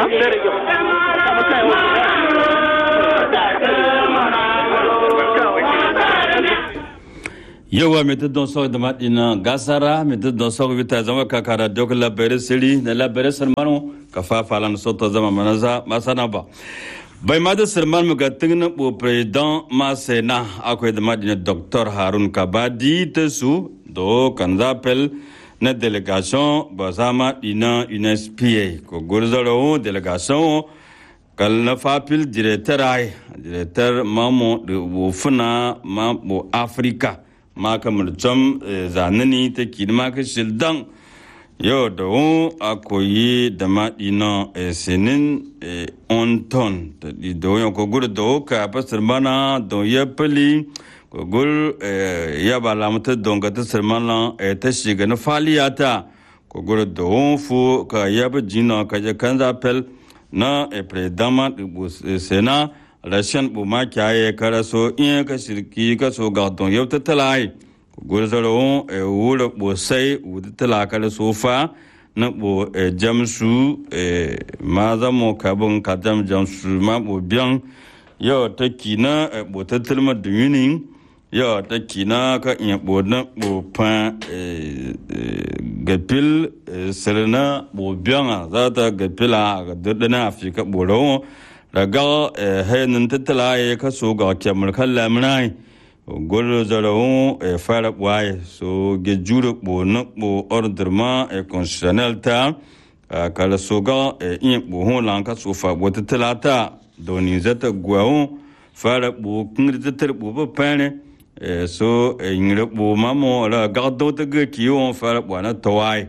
yawa mai tudon sau da maɗina gasara mai tudon sau vita zama kakara dok labarai siri da labarai salmanu ka fafa lan soto zama manaza masana ba bai ma da salman mu ga tingna bo president ma sena akwai da maɗina dr harun kabadi ta su do kan zapel na delegation ba zama ɗina unespa ko gurzaro delegation kal na fapil directeur ay directeur mamo de bo funa ma bo afrika ma kamar can zanani ta kidma ka shildan yau da wun a koyi da maɗi na sinin on ton da da wun ko gur da wun ka fasir mana don ya fili ko gur ya ba lamata don ga ta sirmana ta shiga na faliyata ko gur da wun fu ka ya bi jina ka je kan zafel na predama sena rashin buma kyaye kara so in ka shirki ka so ga don yau ta talai gurzaro e wura bo sai wuta tala kala so fa na bo e jamsu e ma za mo ka bon ka jam jamsu ma bo biyan yau ta kina e bo ta tilma duminin yau ta kina ka in bo na bo pa e gapil sirna bo biyan za ta gapila ga dudana afika bo rawo daga hayanin tattala ya kaso ga kyamar kan lamurai golo zarahun e fara waye so ge jure bo na bo ordre e constitutionnel ta kala so ga e in bo hon lan ka so fa bo tattala ta doni zata gwawo fara bo kingri tattar bo ba pane e so e ngire bo mamo la ga do ta ge kiyo fara bo na tawai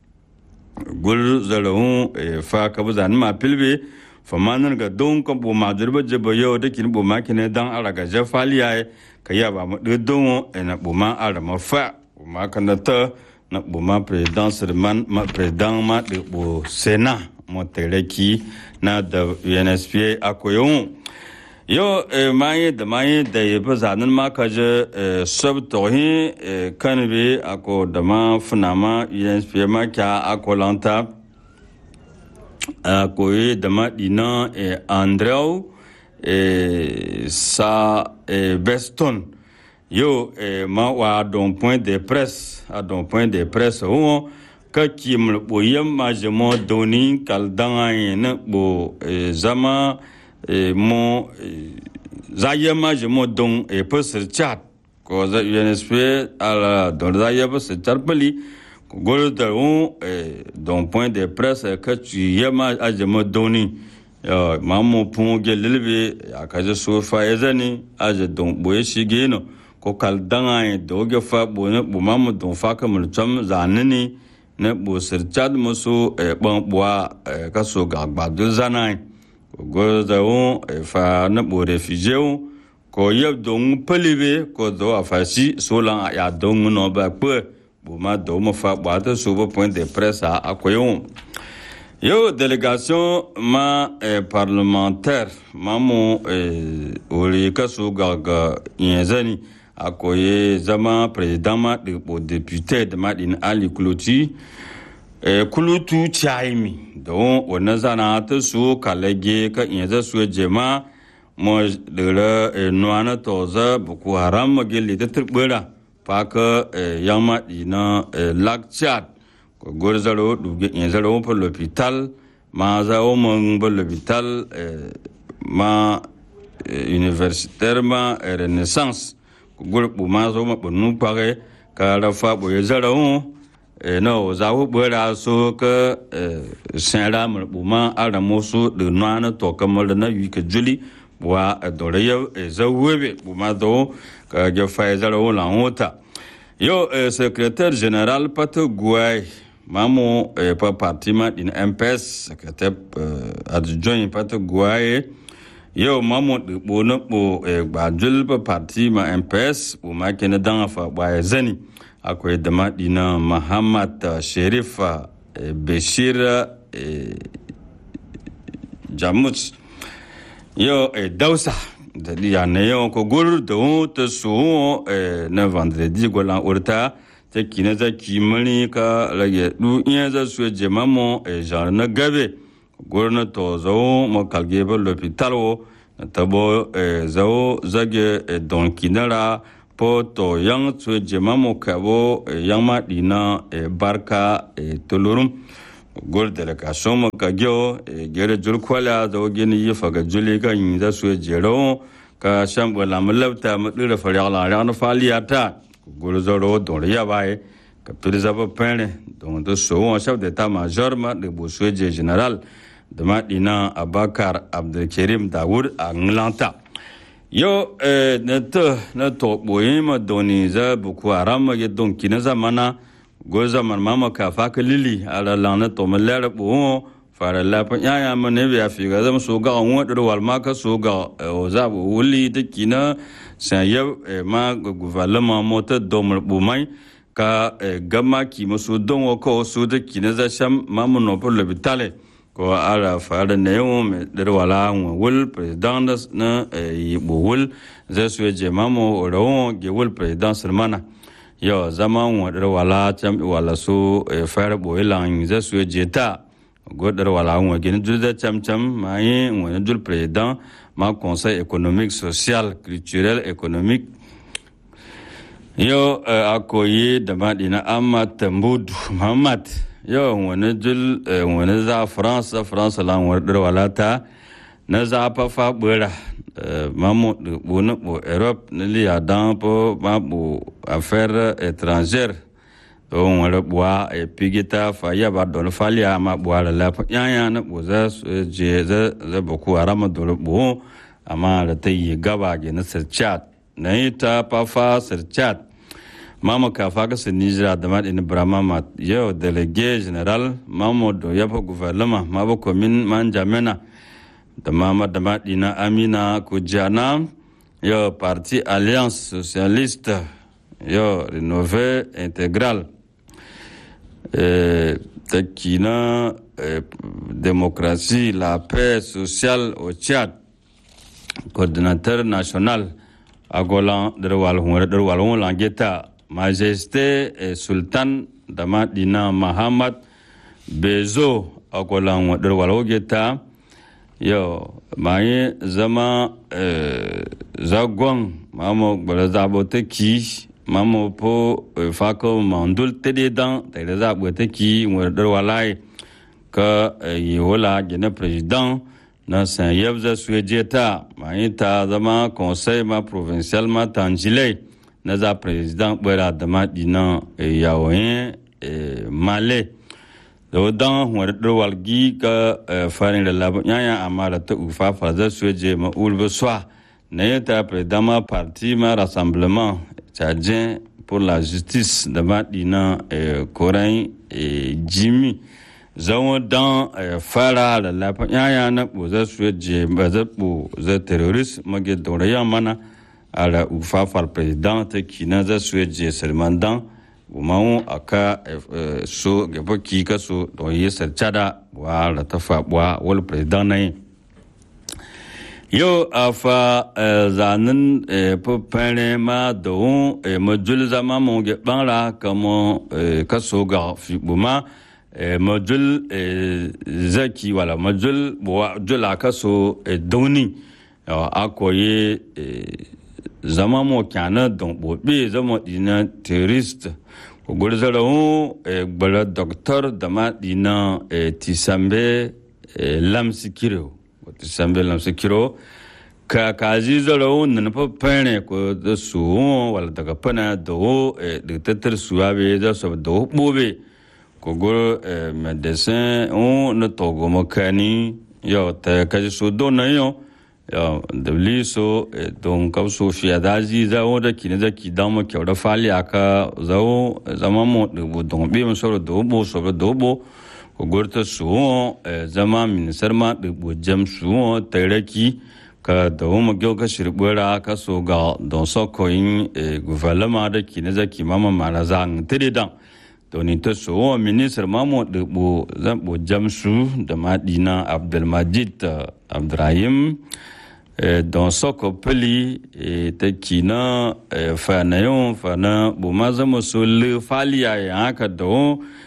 gol zarahun e fa ka bu zan ma pilbe famanin ga don kan bu ma durba jaba yau da kin bu ma kine dan ara ga jafaliya ka ya ba mu don na bu ma ara ma fa bu ma kan ta na bu ma president sirman ma president ma de bu sena mo tereki na da UNSPA akoyon yo maye da maye da ya ba zanin ma ka je sab tohi kan be ako da ma funa ma UNSPA ma kya akolanta koye da maɗina e andrew e sa e beston yo e ma wa don point de presse a don point de presse wo ka kimr bo yamma je mo doni kal danga ne bo e zama e mo za yamma je mo don e pesir chat ko za UNSP ala don za yaba se charpali golo da un don point de presse ka tu yama ajama doni ma mo pun ge lilbe ya ka je so fa yazani aje don boye shige no ko kal danga e do ge fa bo ne bo ma mo don fa ka mo cham zanani ne bo sir chad mo so e ban bwa ka so ga gba do zanai ko golo da un fa ne bo refugee ko yeb don pelibe ko do afasi so lan ya don no ba pe boma do mo fa bwata subo point de presse a akoyon yo délégation ma eh, parlementaire ma mo eh, ori kaso gaga yenzani akoye zama président ma de bo député de madin ali kuloti eh, kulutu chaimi don wannan zana ta su kalage ka yenza su jema mo de la eh, nuana toza buku haram magili ta turbura paka yama dina lac chad ko gor zaro duge in zaro po l'hôpital ma za o mon bo l'hôpital ma universitaire ma renaissance ko gor bu ma zo ma bonu pare ka ra fa bo ye zaro no za wo bo ra so ka sen ra mo bu ma ara mo so de nana to kamar na yi ka juli wa dore ya zawebe bu ma do ka ge fa zaro la hota yo secrétaire général pato gouay mamo pa parti ma din MPS secrétaire adjoint pato gouay yo mamo de bo no bo gbajul pa parti ma MPS bo ma kene dan fa ba zani akwai da ma dina Muhammad Sherif Bashir Jamus yo dausa da ya ne yo ko gur da ta so na vendredi go lan urta ta kina za ki mani ka rage du iya za su je mamo e jar na gabe gurna to zo mo kalge ba l'hôpital wo tabo zo zage don kinara po to yang tsu jema mo kabo yang ma dina barka tulurum gol delegation mo ka gyo gere jul kwala zo gini yi faga juli ka yin za su jero ka shambo la mulabta mu dira fariya la ran faliyata gol zoro don ya bai ka pirza ba pene don to so on chef d'état major ma de bosueje général de ma dina abakar abdelkarim daoud a nglanta yo na to na to boye ma doni za buku aram ma ge don kina zamana go zaman mama ka fa ka lili ala lana to ma lera bo fara la pa ya ya ma ne ya fi ga zam so ga on wadar wal ma ka so ga o za bu wuli de kina sa ya ma gouvernement mota do mo bu mai ka gama ki masu don ko su da kina za sham mamu no por le bitale ko ala fara ne yo me der wala wul president na yi wul za su je mamu rawo ge wul president sulmana yo zama wa der wala cham wala su fara bo ilan za su je ta go der wala wa ge jul da cham cham mai wa jul president ma conseil économique social culturel économique yo a koyi da maɗina ahmad tambudu muhammad yo wani jul wani za faransa faransa lan wadar walata na za fa fa bura mamu bu na bu europe na liya dan po ma bu affaire étrangère to wani buwa a pigita fa ya ba don faliya ma buwa da lafa yanya na bu za je za za bu ku arama dole bu amma da ta yi gaba ge na sirchat na yi ta fafa sirchat mama kafa ka sin nijira da ma ɗin brahma ma yau délégué général mamodo ya fa gouvernement ma ba komin man jamena da mama da ma ɗina amina kujana yau parti alliance socialiste yau rénové intégral ta kina démocratie la paix sociale au tchad coordinateur national agolan darwal hunwar darwal hun langeta majesté et sultan dama dina muhammad bezo agolan wadar walogeta yo maye zama zagon mamo gbara zabo ta ki mamo po fako mandul tede dan tede zabo ta ki wadar walai ka yi wala gina president na san yabza suejeta maye ta zama conseil ma provincial ma tangilei na za president bwera dama dina yawoyin male da dan wani ɗarwar gi ka farin da labar yaya amma da ta ufa farzar su je ma ulbe swa na yi ta president ma parti ma rassemblement tchadien pour la justice da ma dina koren jimmy zama dan fara da labar yaya na ɓozar su je ba zai ɓo terrorist mage daurayen mana ala ufafar president ta kina za su je salman dan umaru aka so gaba ki ka so don yi sarcada wa la ta fabuwa wal president na yi yau a fa zanen fufere ma da hun majul zama mun ge banra kama ka so ga fi buma majul zaki wala majul jula ka so dauni a koyi zama mo kyana don bobe zama dina terrorist ko gurzara hu gbara doctor da ma dina tisambe lamsikiro tisambe lamsikiro ka kazi zara hu nan fa pene ko da su wala daga pana da hu da tattar suwa be za su da hu bobe ko gur medecin hu na togo makani yau ta kaji su don na yau da so don kauso fiye da ji zawo da ki ne zaki dan mu kyau da fali aka zawo zama mu dubu don bi mu soro do bo so do bo ko gorta su zama ministar ma dubu jam su taraki ka da mu gyau ka shirbura ka so ga don so ko yin gouvernement da ki ne zaki mama mara zan tire dan doni ta so ministar mamu dubu zan bo jam su da madina abdulmajid abdurrahim don soko peli ta kina fanayon fana bu ma zama so le faliya ya haka da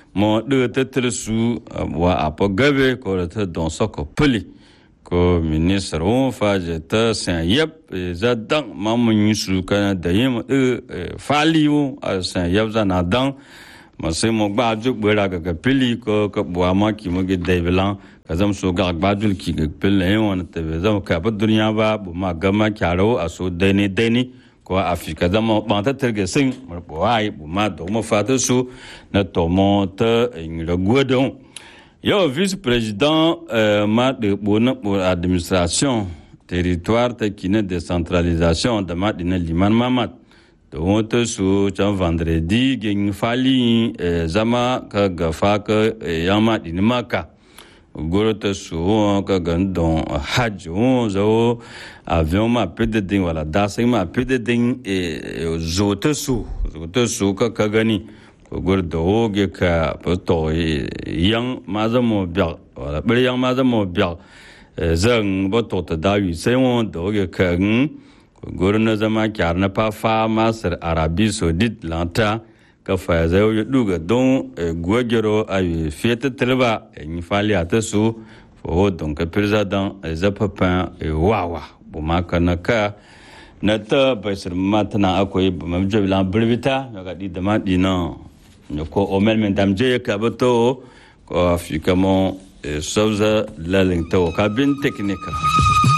mo de te tel su wa apo gabe ko te don so ko puli ko ministre on fa je te sen yep za dang ma mo nyi su ka da yim e fali wo sen yep za na dang ma se mo gba ju gbe ra ga pili ko ko bo ma ki mo ge de belan ka zam so ga gba ju ki ge pili won te be zam ka ba duniya ba bu ma ga ma kyaro a so de ni de ni ko afika zama ban ta terge sin mo bo ai bu ma do mo fa ta su na to mo ta in le godon yo vice président ma de bo na pour administration territoire ta kine décentralisation da ma dina liman mamat da wata su can vendredi gen fali zama ka gafa ka yama dini maka goro ta su ka gan don hajj zo avion ma pe de din wala dasing ma pe de din zo ta su zo ta su ka ka gani goro da oge ka to yang ma zamo biya wala bil yang ma zamo biya zan ba to ta da yi sai won da oge ka goro na zama kyar na fa fa masar arabi saudit lanta ka fa zai yi duga don gwagero a yi fiyata tilba yi fali a ta su fo don ka president zafafan wawa bu ma ka na ka na ta bai sirma tana akwai bu ma jabi lan birbita ya ga di da ma di na ya ko omel men dam je ka ba to ko afika mo sauza lalin ta ka bin teknika